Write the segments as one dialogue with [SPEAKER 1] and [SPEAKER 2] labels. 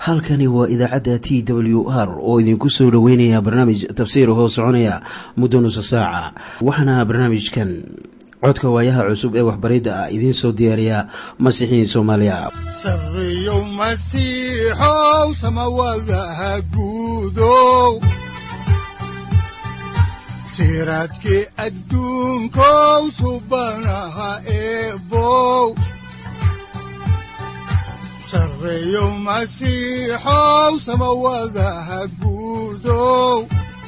[SPEAKER 1] halkani waa idaacadda t w r oo idinku soo dhoweynaya barnaamij tafsiir hoo soconaya muddo nusa saaca waxaana barnaamijkan codka waayaha cusub ee waxbaridda ah idiin soo diyaariya masiixiin soomaaliya
[SPEAKER 2] sareyow masiixow samawadaha guudow siraadkii adduunkow subanaha eebow sareyow masiixow samawadaha guudow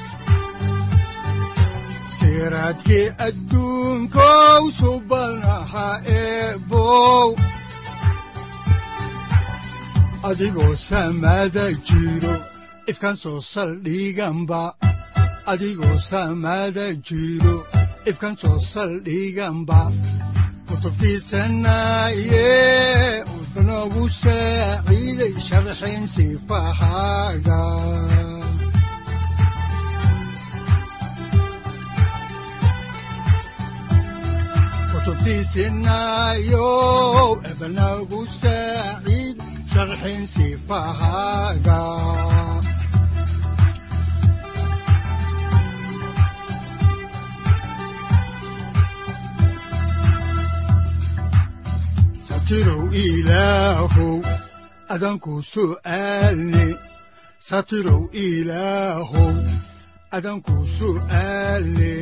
[SPEAKER 2] siraadkii adduunkow subanaha eebow adigoo samada jiro ifkaan soo saldhiganba adigoo samada jiro ifkaan soo saldhiganba kutubtiisanaye udanogu saaciiday sharxin sifahaaga kutubtiisinayo ebanagu saaciid sharxin sifahaaga satirow ilaahow adanku su'aalne satirow ilaahow adanku su'aalne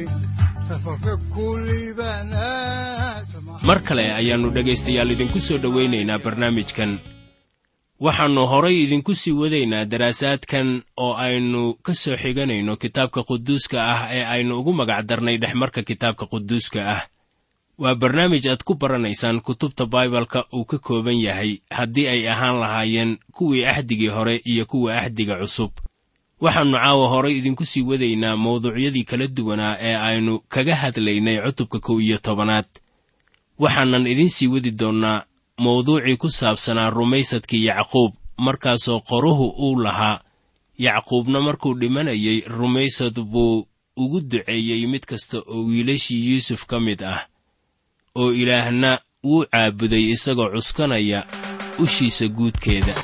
[SPEAKER 3] mar kale ayaannu dhegaystayaal idinku soo dhowaynaynaa barnaamijkan waxaannu horay idinku sii wadaynaa daraasaadkan oo aynu ka soo xiganayno kitaabka quduuska ah ee aynu ugu magac darnay dhexmarka kitaabka quduuska ah waa barnaamij aad ku baranaysaan kutubta baibalka uu ka kooban yahay haddii ay ahaan lahaayeen kuwii axdigii hore iyo kuwa axdiga cusub waxaannu caawa horay idinku sii wadaynaa mawduucyadii kala duwanaa ee aynu kaga hadlaynay cutubka kow iyo tobanaad waxaanan idiin sii wadi doonnaa mawduucii ku saabsanaa rumaysadkii yacquub markaasoo qoruhu uu lahaa yacquubna markuu dhimanayay rumaysad buu ugu duceeyey mid kasta oo wiilashii yuusuf ka mid ah oo ilaahna wuu caabuday isagoo cuskanaya ushiisa guudkeeda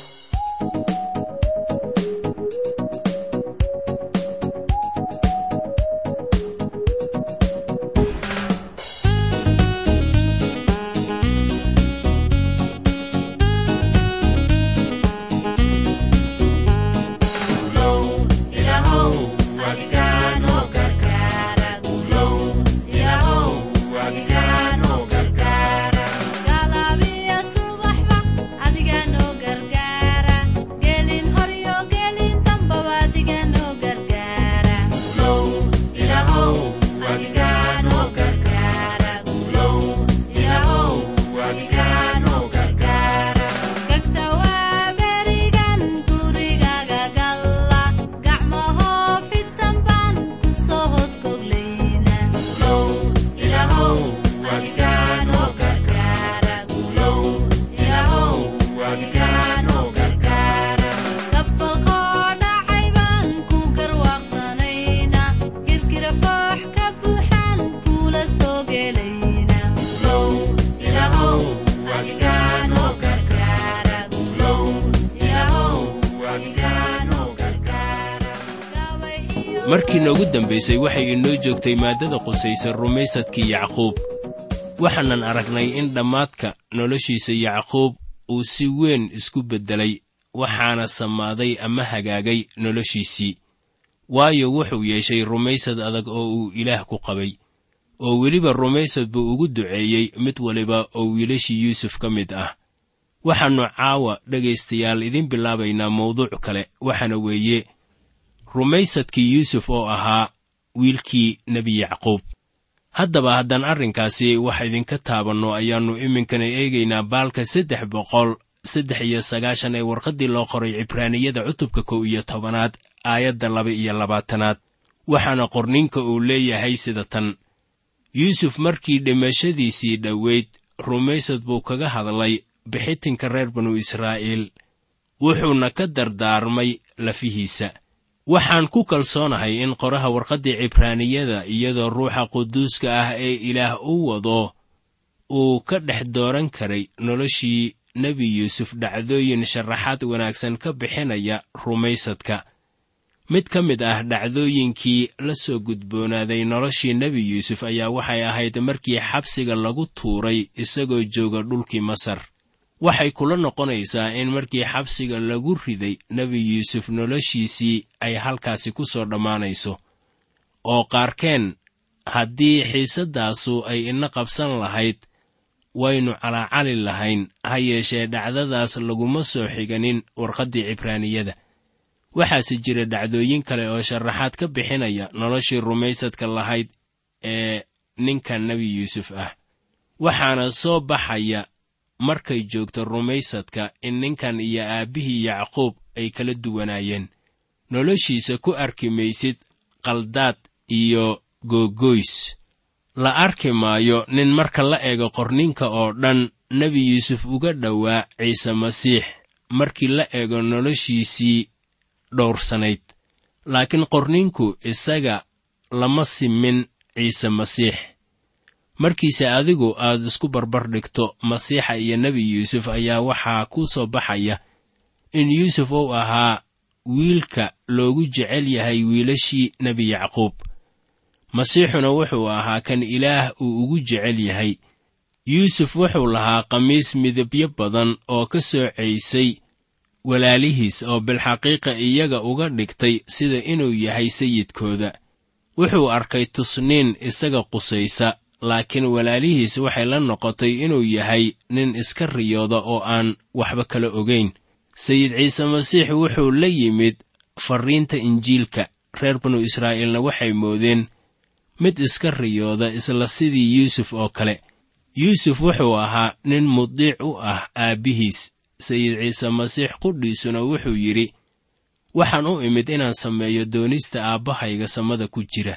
[SPEAKER 3] markii noogu dambaysay waxay inoo joogtay maaddada qusaysa rumaysadkii yacquub waxaanan aragnay in dhammaadka noloshiisa yacquub uu si weyn isku beddelay waxaana sammaaday ama hagaagay noloshiisii waayo wuxuu yeeshay rumaysad adag oo uu ilaah ku qabay oo weliba rumaysad buu ugu duceeyey mid waliba oo wiilashii yuusuf ka mid ah waxaannu caawa dhegaystayaal idiin bilaabaynaa mawduuc kale waxaana weeye rumaysadkii yuusuf oo ahaa wiilkii nebi yacquub haddaba haddaan arrinkaasi wax idinka taabanno ayaannu iminkana eegaynaa baalka saddex boqol saddex iyo sagaashan ee warqaddii loo qoray cibraaniyada cutubka kow iyo tobanaad aayadda laba iyo labaatanaad waxaana qorninka uu leeyahay sida tan yuusuf markii dhimashadiisii dhoweyd rumaysad buu kaga hadlay bixitinka reer banu israa'iil wuxuuna ka dardaarmay lafihiisa waxaan ku kalsoonahay in qoraha warqaddii cibraaniyada iyadoo ruuxa quduuska ah ee ilaah u wado uu ka dhex dooran karay noloshii nebi yuusuf dhacdooyin sharaxaad wanaagsan ka bixinaya rumaysadka mid ka mid ah dhacdooyinkii la soo gudboonaaday noloshii nebi yuusuf ayaa waxay ahayd markii xabsiga lagu tuuray isagoo jooga dhulkii masar waxay kula noqonaysaa in markii xabsiga lagu riday nebi yuusuf noloshiisii ay halkaasi ku soo dhammaanayso oo qaarkeen haddii xiisaddaasu ay ina qabsan lahayd waynu calaacali lahayn ha yeeshee dhacdadaas laguma soo xiganin warqaddii cibraaniyada waxaase jira dhacdooyin kale oo sharaxaad ka bixinaya noloshii rumaysadka lahayd ee ninka nebi yuusuf ah waxaana soo baxaya markay joogto rumaysadka in ninkan iyo aabbihii yacquub ay kala duwanaayeen noloshiisa ku arki maysid qaldaad iyo googoys la arki maayo nin marka la eego qorninka oo dhan nebi yuusuf uga dhowaa ciise masiix markii la eego noloshiisii dhowrsanayd laakiin qorninku isaga lama simin ciise masiix markiise adigu aad isku barbar dhigto masiixa iyo nebi yuusuf ayaa waxaa kuu soo baxaya in yuusuf uu ahaa wiilka loogu jecel yahay wiilashii nebi yacquub masiixuna wuxuu ahaa kan ilaah uu ugu jecel yahay yuusuf wuxuu lahaa khamiis midabyo badan oo ka soocaysay walaalihiis oo bilxaqiiqa iyaga uga dhigtay sida inuu yahay sayidkooda wuxuu arkay tusniin isaga qusaysa laakiin walaalihiis waxay la noqotay inuu yahay nin iska riyooda oo aan waxba kala ogayn sayid ciise masiix wuxuu la yimid farriinta injiilka reer banu israa'iilna waxay moodeen mid iska riyooda isla sidii yuusuf oo kale yuusuf wuxuu ahaa nin mudiic u ah aabbihiis sayid ciise masiix qudhiisuna wuxuu yidhi waxaan u imid inaan sameeyo doonista aabbahayga samada ku jira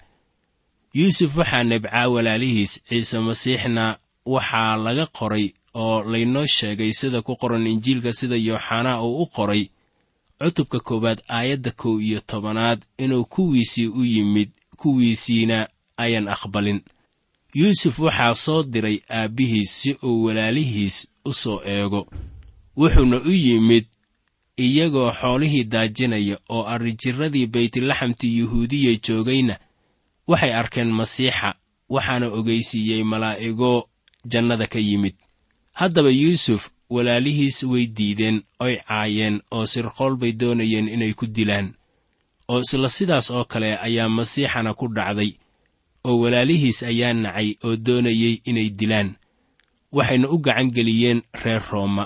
[SPEAKER 3] yuusuf waxaa nebcaa walaalihiis ciise masiixna waxaa laga qoray oo laynoo sheegay sida ku qoran injiilka sida yooxanaa uu u qoray cutubka koowaad aayadda kow iyo tobanaad inuu kuwiisii u yimid kuwiisiina ayan aqbalin yuusuf waxaa soo diray aabbihiis si uu walaalihiis u soo eego wuxuuna u yimid iyagoo xoolihii daajinaya oo arrijirradii baytlaxamtii yuhuudiya joogayna waxay arkeen masiixa waxaana ogeysiiyey malaa'igo jannada ka yimid haddaba yuusuf walaalihiis way diideen oy caayeen oo sirqool bay doonayeen inay ku dilaan oo isla sidaas oo kale ayaa masiixana ku dhacday oo walaalihiis ayaa nacay oo doonayey inay dilaan waxayna u gacan geliyeen reer rooma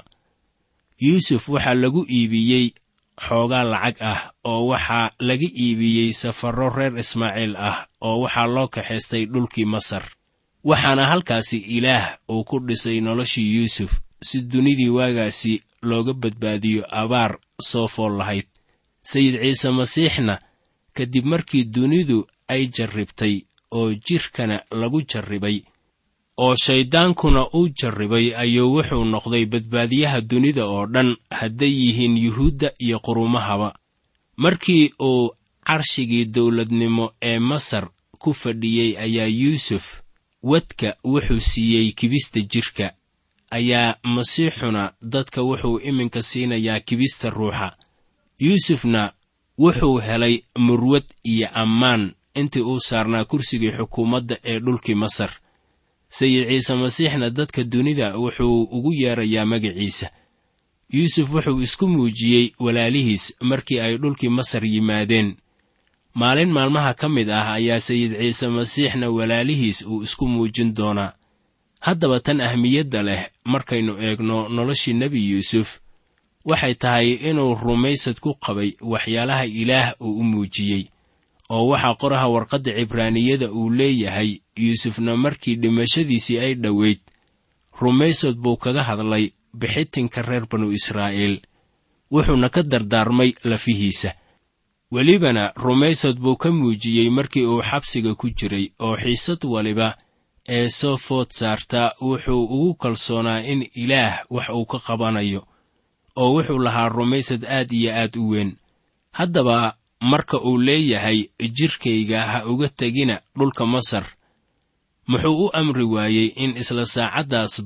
[SPEAKER 3] yuusuf waxaa lagu iibiyey xoogaa lacag ah oo waxaa laga iibiyey safarro reer ismaaciil ah oo waxaa loo kaxaystay dhulkii masar waxaana halkaasi ilaah uu ku dhisay noloshii yuusuf si dunidii waagaasi looga badbaadiyo abaar soo fool lahayd sayid ciise masiixna kadib markii dunidu ay jarribtay oo jidhkana lagu jarribay oo shayddaankuna uu jarribay ayuu wuxuu noqday badbaadiyaha dunida oo dhan hadday yihiin yuhuudda iyo qurumahaba markii uu carshigii dawladnimo ee masar ku fadhiyey ayaa yuusuf wadka wuxuu siiyey kibista jidhka ayaa masiixuna dadka wuxuu iminka siinayaa kibista ruuxa yuusufna wuxuu helay murwad iyo ammaan intii uu saarnaa kursigii xukuumadda ee dhulkii masar sayid ciise masiixna dadka dunida wuxuu ugu yeerayaa magaciisa yuusuf wuxuu isku muujiyey walaalihiis markii ay dhulkii masar yimaadeen maalin maalmaha ka mid ah ayaa sayid ciise masiixna walaalihiis uu isku muujin doonaa haddaba tan ahmiyadda leh markaynu eegno noloshii nebi yuusuf waxay tahay inuu rumaysad ku qabay waxyaalaha ilaah uu u muujiyey oo waxaa qoraha warqadda cibraaniyada uu leeyahay yuusufna markii dhimashadiisii ay dhoweyd rumaysad buu kaga hadlay bixitinka reer banu israa'iil wuxuuna ka dardaarmay lafihiisa welibana rumaysad buu ka muujiyey markii uu xabsiga ku jiray oo xiisad waliba ee soo food saarta wuxuu ugu kalsoonaa in ilaah wax uu ka qabanayo oo wuxuu lahaa rumaysad aad iyo aad u weyn haddaba marka uu leeyahay jidhkayga ha uga tegina dhulka masar muxuu u amri waayey in isla saacaddaasba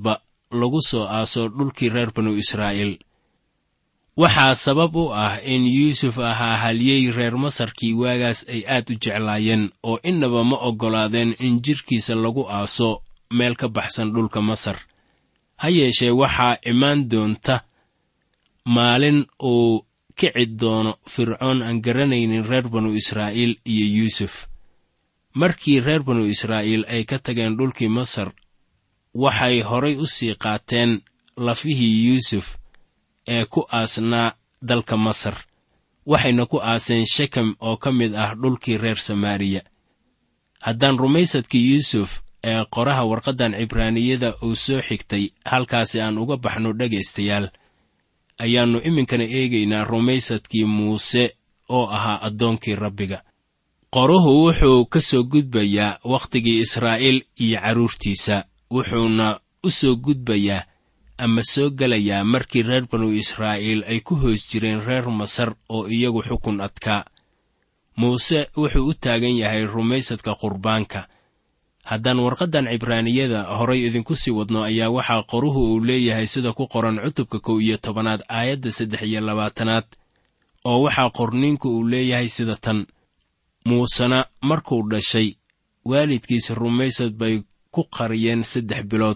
[SPEAKER 3] lagu soo aaso dhulkii reer banu israa'iil waxaa sabab u ah in yuusuf ahaa halyey reer masarkii waagaas ay aad u jeclaayeen oo innaba ma oggolaadeen in jidhkiisa lagu aaso meel ka baxsan dhulka masar ha yeeshee waxaa imaan doonta maalin uu kici doono fircoon aan garanaynin reer banu israa'iil iyo yuusuf markii reer banu israa'iil ay ka tageen dhulkii masar waxay horay u sii qaateen lafihii yuusuf ee ku aasnaa dalka masar waxayna ku aaseen shekem oo ka mid ah dhulkii reer samaariya haddaan rumaysadkii yuusuf ee qoraha warqaddan cibraaniyada uu soo xigtay halkaasi aan uga baxno dhegaystayaal ayaannu iminkana eegaynaa rumaysadkii muuse oo ahaa addoonkii rabbiga qoruhu wuxuu ka soo gudbayaa wakhtigii israa'iil iyo carruurtiisa wuxuuna u soo gudbayaa ama soo gelayaa markii reer banu israa'iil ay ku hoos jireen reer masar oo iyagu xukun adkaa muuse wuxuu u taagan yahay rumaysadka qurbaanka haddaan warqaddan cibraaniyada horay idinku sii wadno ayaa waxaa qoruhu uu leeyahay sida ku qoran cutubka kow iyo tobanaad aayadda saddex iyo labaatanaad oo waxaa qorniinku uu leeyahay sida tan muusena markuu dhashay waalidkiisa rumaysad bay ku qariyeen saddex bilood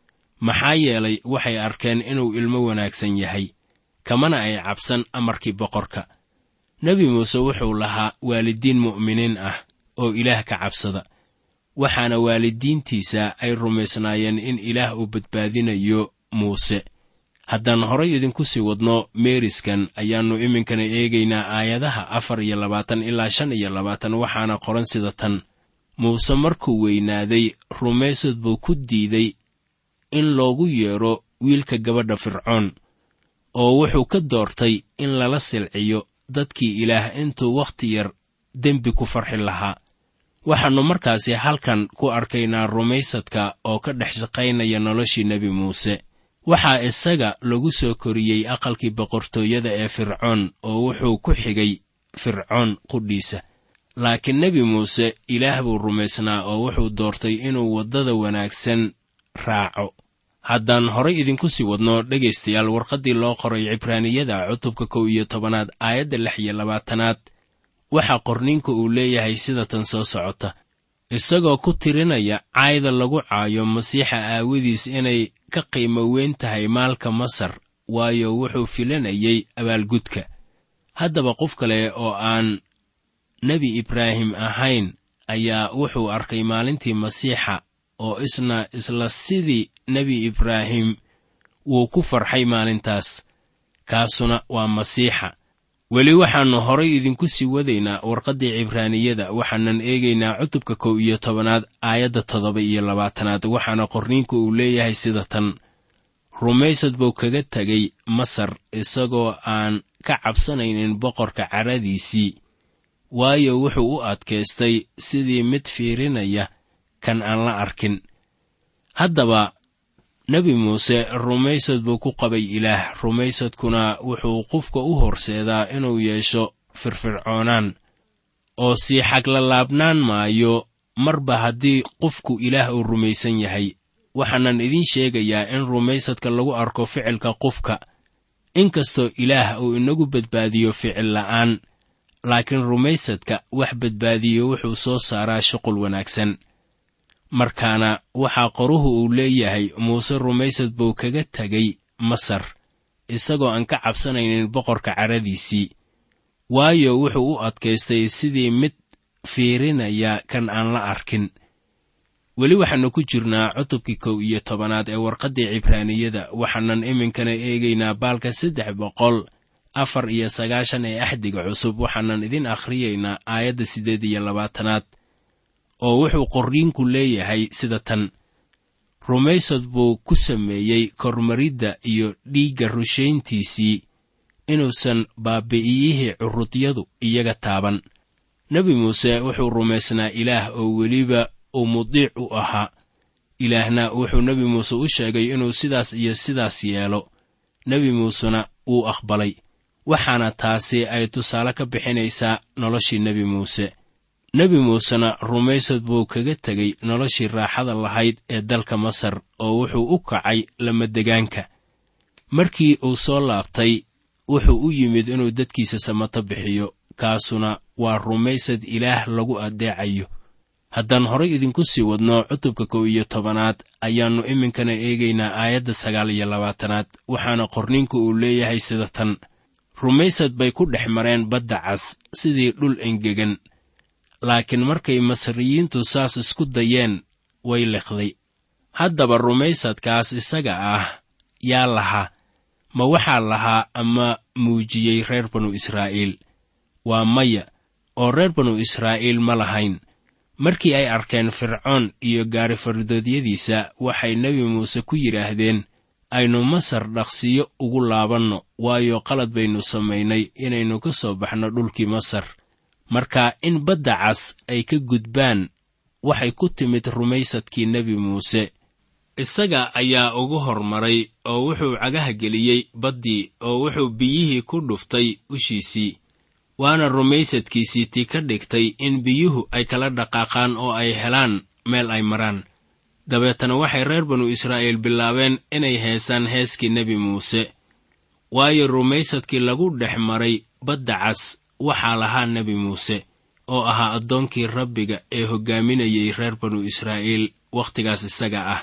[SPEAKER 3] maxaa yeelay waxay arkeen inuu ilmo wanaagsan yahay kamana ay cabsan amarkii boqorka nebi muuse wuxuu lahaa waalidiin mu'miniin ah oo ilaah ka cabsada waxaana waalidiintiisa ay rumaysnaayeen in ilaah uu badbaadinayo muuse haddaan horay idinku sii wadno meeriskan ayaannu iminkana eegaynaa aayadaha afar iyo labaatan ilaa shan iyo labaatan waxaana qoran sida tan muuse markuu weynaaday rumaysad buu ku diiday in loogu yeedho wiilka gabadha fircoon oo wuxuu ka doortay in lala silciyo dadkii ilaah intuu wakhti yar dembi ku farxi lahaa waxaannu markaasi halkan ku arkaynaa rumaysadka oo ka dhex shaqaynaya noloshii nebi muuse waxaa isaga lagu soo koriyey aqalkii boqortooyada ee fircoon oo wuxuu ku xigay fircoon qudhiisa laakiin nebi muuse ilaah buu rumaysnaa oo wuxuu doortay inuu waddada wanaagsan raaco haddaan horay idinku sii wadno dhegaystayaal warqaddii loo qoray cibraaniyada cutubka kow iyo tobanaad aayadda lix iyo labaatanaad waxaa qorniinka uu leeyahay sida tan soo socota isagoo ku tirinaya caayda lagu caayo masiixa aawadiis inay ka qiimo weyn tahay maalka masar waayo wuxuu filanayay abaalgudka haddaba qof kale oo aan nebi ibraahim ahayn ayaa wuxuu arkay maalintii masiixa oo isna isla sidii nebi ibraahim wuu ku farxay maalintaas kaasuna waa masiixa weli waxaannu horay idinku sii wadaynaa warqaddii cibraaniyada waxaanan eegaynaa cutubka kow iyo tobanaad aayadda toddoba iyo labaatanaad waxaana qorniinku uu leeyahay sida tan rumaysad buu kaga tegay masar isagoo aan ka cabsanaynin boqorka caradiisii waayo wuxuu u adkaystay sidii mid fiirinaya kan aan la arkin haddaba nebi muuse rumaysad buu ku qabay ilaah rumaysadkuna wuxuu qofka u horseedaa inuu yeesho firfircoonaan oo sii xaglalaabnaan maayo marba haddii qofku ilaah uu rumaysan yahay waxaanan idiin sheegayaa in rumaysadka lagu arko ficilka qofka inkastoo ilaah uu inagu badbaadiyo ficil la'aan laakiin rumaysadka wax badbaadiyo wuxuu soo saaraa shuqul wanaagsan markaana waxaa qoruhu uu leeyahay muuse rumaysad buu kaga tegay masar isagoo aan ka cabsanaynin boqorka caradiisii waayo wuxuu u adkaystay sidii mid fiirinaya kan aan la arkin weli waxaannu ku jirnaa cutubkii kow iyo tobanaad ee warqaddii cibraaniyada waxaanan iminkana eegaynaa baalka saddex boqol afar iyo sagaashan ee axdiga cusub waxaanan idin akhriyaynaa aayadda siddeed iyo labaatanaad oo wuxuu qorriinku leeyahay sida tan rumaysad buu ku sameeyey kormaridda iyo dhiigga rushayntiisii inuusan baabi'iyihii curudyadu iyaga taaban nebi muuse wuxuu rumaysnaa ilaah oo weliba uu mudiic u ahaa ilaahna wuxuu nebi muuse u sheegay inuu sidaas iyo sidaas yeelo nebi muusena wuu aqbalay waxaana taasi ay tusaale ka bixinaysaa noloshii nebi muuse nebi muusena rumaysad buu kaga tegey noloshii raaxada lahayd ee dalka masar oo wuxuu u kacay lamadegaanka markii uu soo laabtay wuxuu u yimid inuu dadkiisa samato bixiyo kaasuna waa rumaysad ilaah lagu addeecayo haddaan horay idinku sii wadno cutubka kow iyo tobanaad ayaannu iminkana eegaynaa aayadda sagaal iyo labaatanaad waxaana qorninku uu leeyahay sida tan rumaysad bay ku dhex mareen badda cas sidii dhul engegan laakiin markay masriyiintu saas isku dayeen way liqday haddaba rumaysadkaas isaga ah yaa lahaa ma waxaa lahaa ama muujiyey reer banu israa'iil waa maya oo reer banu israa'iil ma lahayn markii ay arkeen fircoon iyo gaari fardoodyadiisa waxay nebi muuse ku yidhaahdeen aynu masar dhaqsiyo ugu laabanno waayo qalad baynu samaynay inaynu ka soo baxno dhulkii masar marka in badda cas ay ka gudbaan waxay ku timid rumaysadkii nebi muuse isaga ayaa ugu hormaray oo wuxuu cagaha geliyey baddii oo wuxuu biyihii ku dhuftay ushiisii waana rumaysadkiisii tii ka dhigtay in biyuhu ay kala dhaqaaqaan oo ay helaan meel ay maraan dabeetana waxay reer banu israa'iil bilaabeen inay heesaan heeskii nebi muuse waayo rumaysadkii lagu dhex maray badda cas waxaa lahaa nebi muuse oo ahaa addoonkii rabbiga ee hoggaaminayay reer banu israa'iil wakhtigaas isaga ah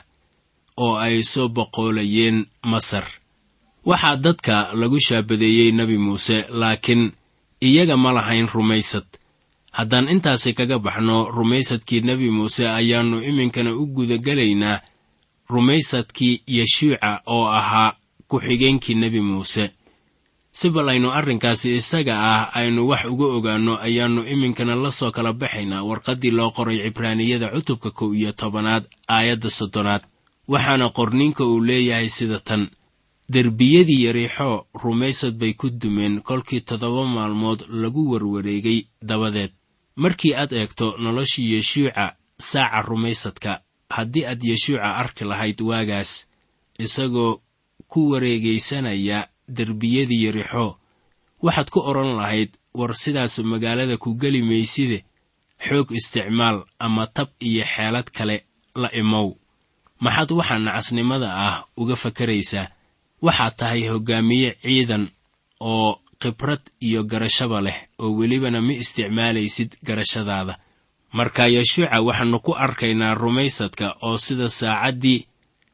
[SPEAKER 3] oo ay soo boqoolayeen masar waxaa dadka lagu shaabadeeyey nebi muuse laakiin iyaga ma lahayn rumaysad haddaan intaasi kaga baxno rumaysadkii nebi muuse ayaannu iminkana u gudagelaynaa rumaysadkii yeshuuca oo ahaa ku-xigeenkii nebi muuse si bal aynu arrinkaasi isaga ah aynu wax uga ogaanno ayaannu iminkana la soo kala baxaynaa warqaddii loo qoray cibraaniyada cutubka kow iyo tobanaad aayadda soddonaad waxaana qorninka uu leeyahay sida tan derbiyadii yariixoo rumaysad bay ku dumeen kolkii toddoba maalmood lagu warwareegay dabadeed markii aad eegto noloshii yeshuuca saaca rumaysadka haddii aad yeshuuca arki lahayd waagaas isagoo ku wareegaysanaya derbiyadii yarixoo waxaad ku odhan lahayd war sidaas magaalada ku geli mayside xoog isticmaal ama tab iyo xeelad kale la imow maxaad waxaa nacasnimada ah uga fakaraysaa waxaad tahay hoggaamiye ciidan oo khibrad iyo garashaba leh oo welibana ma isticmaalaysid garashadaada marka yeshuuca waxaannu ku arkaynaa rumaysadka oo sida saacaddii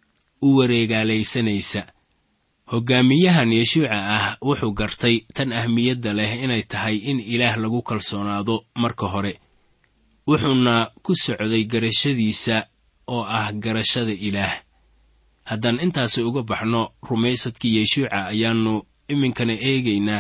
[SPEAKER 3] u wareegaalaysanaysa hoggaamiyahan yeshuuca ah wuxuu gartay tan ahmiyadda leh inay tahay in ilaah lagu kalsoonaado marka hore wuxuuna ku socday garashadiisa oo ah garashada ilaah haddaan intaasi uga baxno rumaysadkii yeshuuca ayaannu iminkana eegaynaa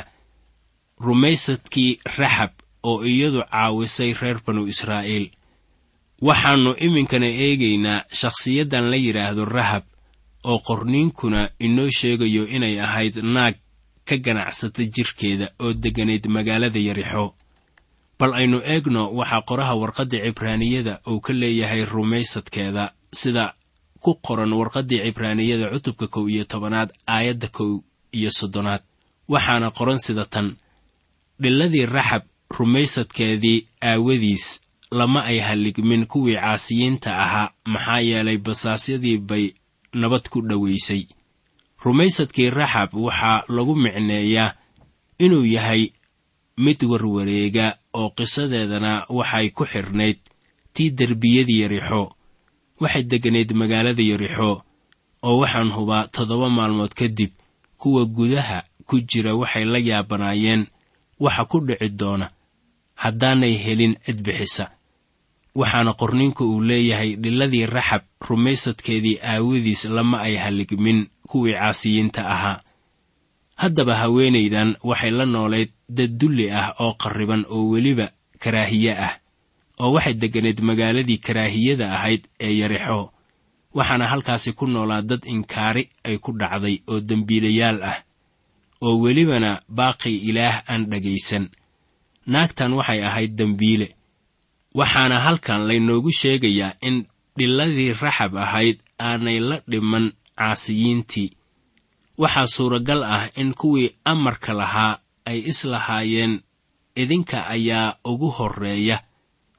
[SPEAKER 3] rumaysadkii raxab oo iyadu caawisay reer banu israa'iil waxaannu iminkana eegaynaa shakhsiyaddan la yidhaahdo rahab oo qorniinkuna inoo sheegayo inay ahayd naag ka ganacsata jirkeeda oo degganayd magaalada yarixo bal aynu eegno waxaa qoraha warqadda cibraaniyada uu ka leeyahay rumaysadkeeda sida ku qoran warqaddii cibraaniyada cutubka kow iyo tobanaad aayadda kow iyo soddonaad waxaana qoran sida tan dhiladii raxab rumaysadkeedii aawadiis lama ay halligmin kuwii caasiyiinta ahaa maxaa yeelay basaasyadii bay nabad ku dhowaysay rumaysadkii raxab waxaa lagu micneeyaa inuu yahay mid warwareega oo qisadeedana waxay ku xidhnayd tii derbiyadii yarixo waxay degganayd magaalada yarixo oo waxaan hubaa toddoba maalmood kadib kuwa gudaha ku jira waxay la yaabanaayeen waxa ku dhici doona haddaanay helin cid bixisa waxaana qorninka uu leeyahay dhiladii raxab rumaysadkeedii aawadiis lama ay halligmin kuwii caasiyiinta ahaa haddaba haweenaydan waxay la noolayd dad dulli ah oo qarriban oo weliba karaahiye ah oo waxay degganayd magaaladii karaahiyada ahayd ee yarixo waxaana halkaasi ku noolaa dad inkaari ay ku dhacday oo dembiilayaal ah oo welibana baaqi ilaah aan dhagaysan naagtan waxay ahayd dembiile waxaana halkan laynoogu sheegayaa in dhiladii raxab ahayd aanay la dhiman caasiyiintii waxaa suuragal ah in kuwii amarka lahaa ay islahaayeen idinka ayaa ugu horreeya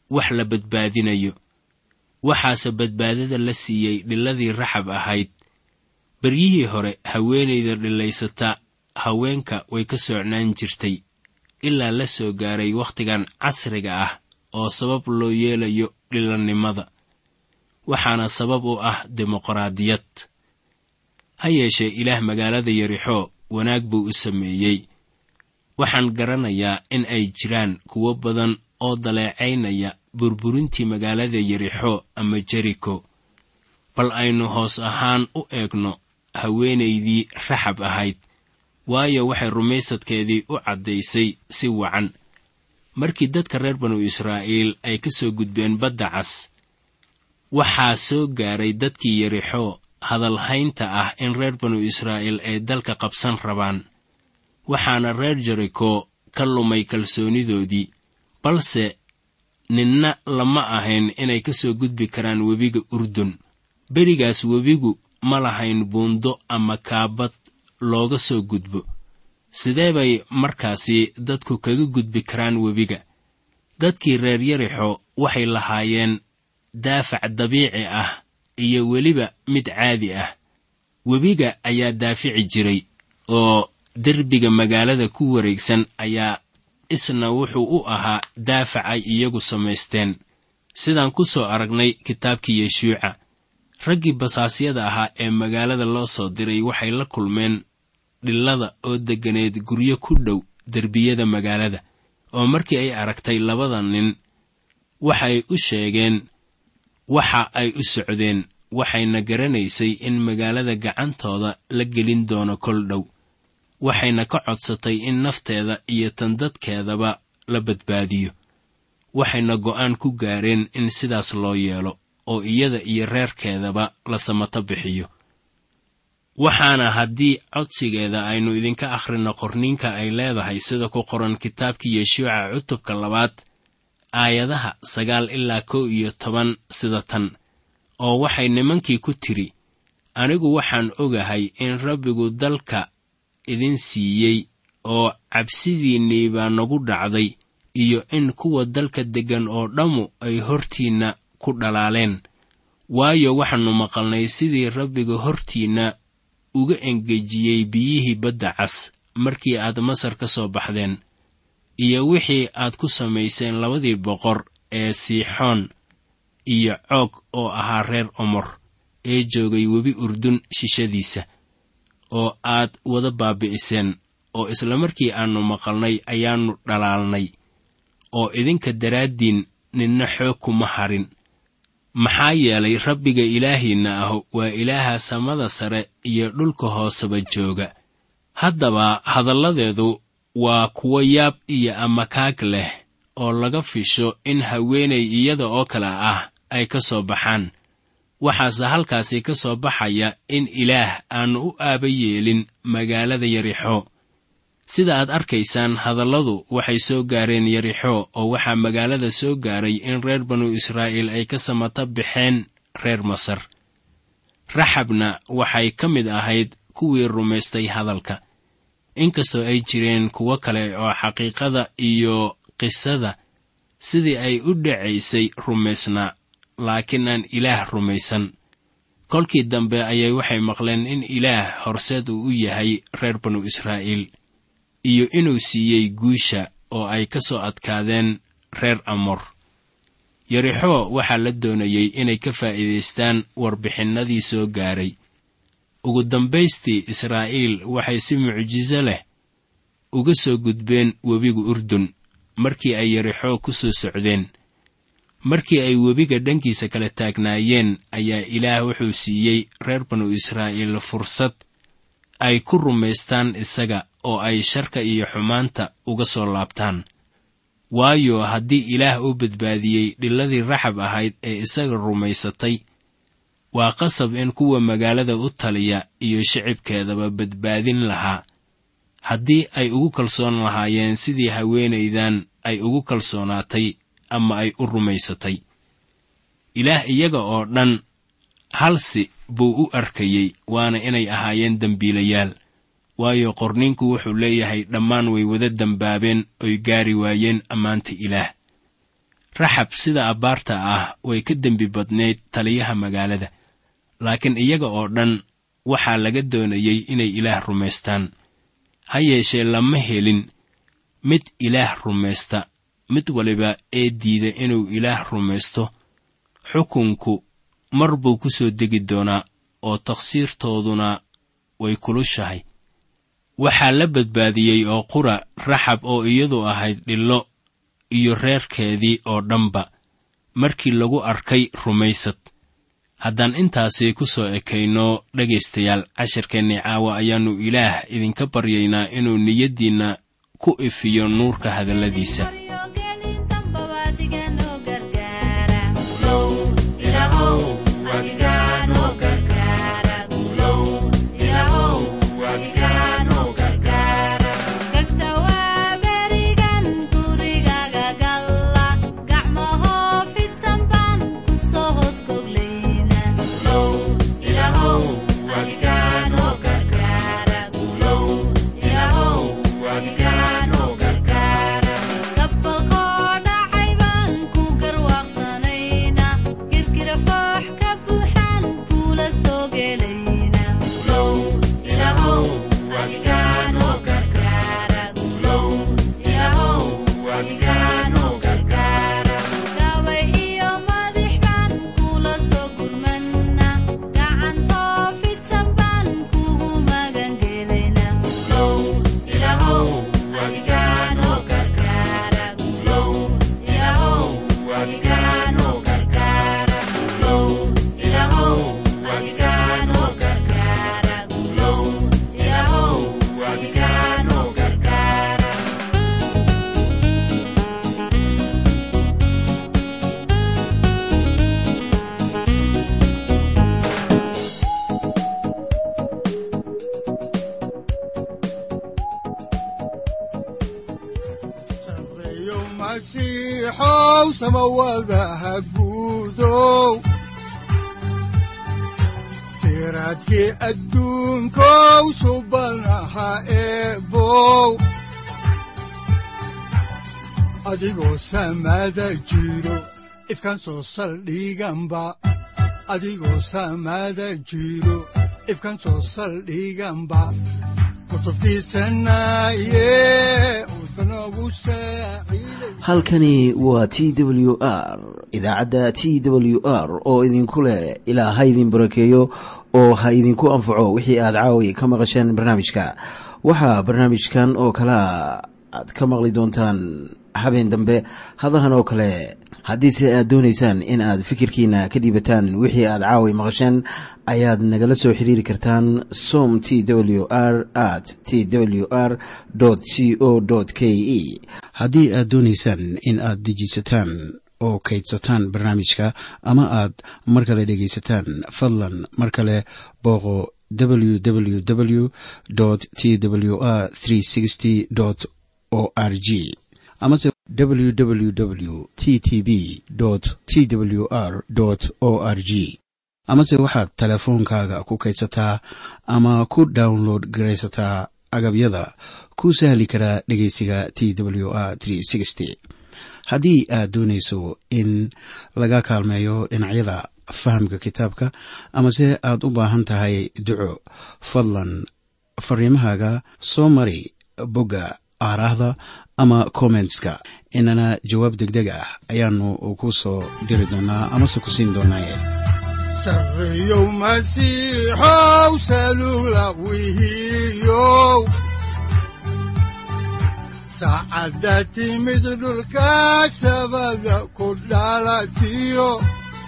[SPEAKER 3] wax la badbaadinayo waxaase badbaadada la siiyey dhiladii raxab ahayd beryihii hore haweenayda dhilaysata haweenka way ka socnaan jirtay ilaa la soo gaaray wakhtigan casriga ah oo sabab loo yeelayo dhilannimada waxaana sabab u ah dimuqraadiyad ha yeeshee ilaah magaalada yarixoo wanaag buu u sameeyey waxaan garanayaa in ay jiraan kuwo badan oo daleecaynaya burburintii magaalada yarixo ama jeriko bal aynu hoos ahaan u eegno haweenaydii raxab ahayd waayo waxay rumaysadkeedii u caddaysay si wacan markii dadka reer banu israa'iil ay ka soo gudbeen badda cas waxaa soo gaaray dadkii yarixo hadalhaynta ah in reer banu israa'iil ay dalka qabsan rabaan waxaana reer jeriko ka lumay kalsoonidoodii balse ninna lama ahayn inay ka soo gudbi karaan webiga urdun berigaas webigu ma lahayn buundo ama kaabad looga soo gudbo sidee bay markaasi dadku kaga gudbi karaan webiga dadkii reer yarixo waxay lahaayeen daafac dabiici ah iyo weliba mid caadi ah webiga ayaa daafici jiray oo derbiga magaalada ku wareegsan ayaa isna wuxuu u ahaa daafac ay iyagu samaysteen sidaan ku soo aragnay kitaabkii yeshuuca raggii basaasyada ahaa ee magaalada loo soo diray waxay la kulmeen dhillada oo degganeed guryo ku dhow derbiyada magaalada oo markii ay aragtay labada nin waxay u sheegeen waxa ay u socdeen waxayna garanaysay in magaalada gacantooda la gelin doono kol dhow waxayna ka codsatay in nafteeda iyo tan dadkeedaba la badbaadiyo waxayna go'aan ku gaareen in sidaas loo yeelo oo iyada iyo reerkeedaba la samato bixiyo waxaana haddii codsigeeda aynu idinka akhrino qorniinka ay leedahay sida ku qoran kitaabkii yeshuuca cutubka labaad aayadaha sagaal ilaa kow iyo toban sida tan oo waxay nimankii ku tidhi anigu waxaan ogahay in rabbigu dalka idin siiyey oo cabsidiinnii baa nagu dhacday iyo in kuwa dalka deggan oo dhammu ay hortiinna ku dhalaaleen waayo waxaannu maqalnay sidii rabbiga hortiinna uga engejiyey biyihii badda cas markii aad masar ka soo baxdeen iyo wixii aad ku samayseen labadii boqor ee siixoon iyo coog oo ahaa reer omor ee joogay webi urdun shishadiisa oo aad wada baabi'iseen oo isla markii aannu maqalnay ayaannu dhalaalnay oo idinka daraaddiin ninna xoog kuma harin maxaa yeelay rabbiga ilaahiinna ah waa ilaaha samada sare iyo dhulka hooseba jooga haddaba hadalladeedu waa kuwo yaab iyo amakaag leh oo laga fisho in haweenay iyada oo kale ah ay ka soo baxaan waxaase halkaasi ka soo baxaya in ilaah aannu u aaba yeelin magaalada yarixo sida aad arkaysaan hadalladu waxay soo gaareen yarixo oo waxaa magaalada soo gaaray in reer banu israa'iil ay ka samata baxeen reer masar raxabna waxay ka mid ahayd kuwii rumaystay hadalka inkastoo ay jireen kuwo kale oo xaqiiqada iyo qisada sidii ay u dhacaysay rumaysnaa laakiin aan ilaah rumaysan kolkii dambe ayay waxay maqleen in ilaah horseed uu u yahay reer banu israa'iil iyo inuu siiyey guusha oo ay ka soo adkaadeen reer amor yarixo waxaa la doonayey inay ka faa'iidaystaan warbixinnadii soo gaaray ugu dambaystii israa'iil waxay si mucjiso leh uga soo gudbeen webiga urdun markii ay yarixo ku soo socdeen markii ay webiga dhankiisa kala taagnaayeen ayaa ilaah wuxuu siiyey reer banu israa'iil fursad ay ku rumaystaan isaga oo ay sharka iyo xumaanta uga soo laabtaan waayo haddii ilaah u badbaadiyey dhiladii raxab ahayd ee isaga rumaysatay waa qasab in kuwa magaalada u taliya iyo shicibkeedaba badbaadin lahaa haddii ay ugu kalsoon lahaayeen sidii haweenaydan ay ugu kalsoonaatay ama ay u rumaysatay ilaah iyaga oo dhan halsi buu u arkayey waana inay ahaayeen dembiilayaal waayo qorninku wuxuu leeyahay dhammaan way wada dembaabeen oy gaari waayeen ammaanta ilaah raxab sida abbaarta ah way ka dembi badnayd taliyaha magaalada laakiin iyaga oo dhan waxaa laga doonayey inay ilaah rumaystaan ha yeeshee lama helin mid ilaah rumaysta mid waliba ee diida inuu ilaah rumaysto xukunku mar buu ku soo degi doonaa oo takhsiirtooduna way kulushahay waxaa la badbaadiyey oo qura raxab oo iyadu ahayd dhillo iyo reerkeedii oo dhanba markii lagu arkay rumaysad haddaan intaasi ku soo ekayno dhegaystayaal cashirkeennii caawa ayaannu ilaah idinka baryaynaa inuu niyaddiinna ku ifiyo nuurka hadalladiisa
[SPEAKER 2] siraadkii adduunkow subanaha eebow adigoo samaada jiro ifkan soo saldhiganba adigoo samaada jiro ifkan soo saldhiganba
[SPEAKER 1] halkani waa t w r idaacadda t w r oo idinku leh ilaa ha idin barakeeyo oo ha idinku anfaco wixii aad caawi ka maqasheen barnaamijka waxaa barnaamijkan oo kalea aad ka maqli doontaan habeen dambe hadahan oo kale haddiise aad doonaysaan in aad fikirkiina ka dhiibataan wixii aad caawi maqasheen ayaad nagala soo xiriiri kartaan som t w r at t w r c o k e haddii aad doonaysaan in aad dejiisataan oo kaydsataan barnaamijka ama aad mar kale dhegaysataan fadlan mar kale booqo www t w r o r g amase www t t b t w r o r g amase waxaad teleefoonkaaga ku kaydsataa ama ku download garaysataa agabyada ku sahli karaa dhegeysiga t w r haddii aad doonayso in laga kaalmeeyo dhinacyada fahamka kitaabka amase aad u baahan tahay duco fadlan fariimahaaga soo mari bogga aaraahda ama kommentska inana jawaab degdeg ah ayaanu ku soo diri doonaa amase ku siin doonaaye
[SPEAKER 2] sareyow masiixow salula wihiyow saacadda timid dhulka sabada ku dhalatiyo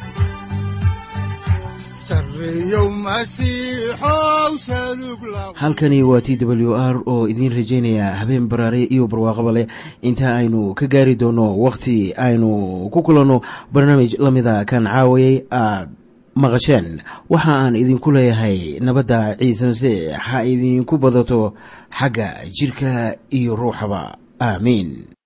[SPEAKER 1] halkani waa t w r oo idiin rajaynaya habeen baraare iyo barwaaqaba leh inta aynu ka gaari doono wakhti aynu ku kulanno barnaamij la mida kan caawayay aad maqasheen waxa aan idinku leeyahay nabadda ciise masiix ha idinku badato xagga jidhka iyo ruuxaba aamiin